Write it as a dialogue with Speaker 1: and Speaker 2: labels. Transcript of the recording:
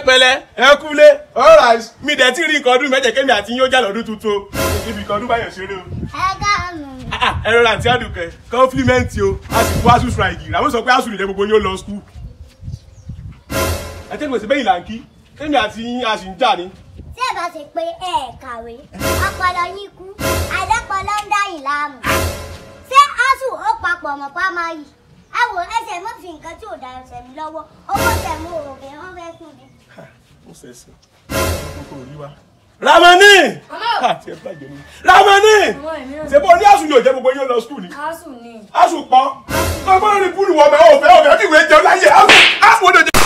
Speaker 1: pẹ̀lẹ́ ẹ kúlé alright mi dẹ̀ tí rí nǹkan ọdún mẹ́jẹ̀ kémi àti yín ó jà lọ́dún tuntun o ibi nǹkan ọdún báyọ̀ ṣeré o.
Speaker 2: ẹ káàánú.
Speaker 1: Ah, ah, ẹ rọra àti àdùkẹ́ kọ́ńfílímẹ́ǹtì o a sì kú asus raigi làwọn sọ pé asus lè jẹ́ gbogbo yín ó lọ skul. ẹ tẹ́ gbèsè bẹ́yìn là ń kí kémi àti yín a sì ń jà ní.
Speaker 2: tí ẹ bá ṣe pé ẹ kàwé ọpọlọ yín kú àìdọ́pọlọ ń dá yìí láàmú. ṣé asù ó papọ̀ mọ́ pámáyì ẹ wò ẹsẹ̀ mọ́ fi nǹkan tí ò da ẹsẹ̀ mi lọ́wọ́ owó tẹ̀ mú òògùn wọn fẹ́ fún mi.
Speaker 1: ó ṣẹ̀ṣẹ̀ kókó rí wa. Ramani àti ẹ bàjẹ́ ni Ramani ṣe bó ní asun yóò jẹ́ gbogbo yín ó lọ skul ni
Speaker 3: Asu ni.
Speaker 1: asun pọ́n ọgbọ́n ní búrú wọ̀ bẹ́ẹ̀ ọ̀fẹ́ ọ̀fẹ́ bí ìwé jẹun láyé asun asun ó dòjẹ́.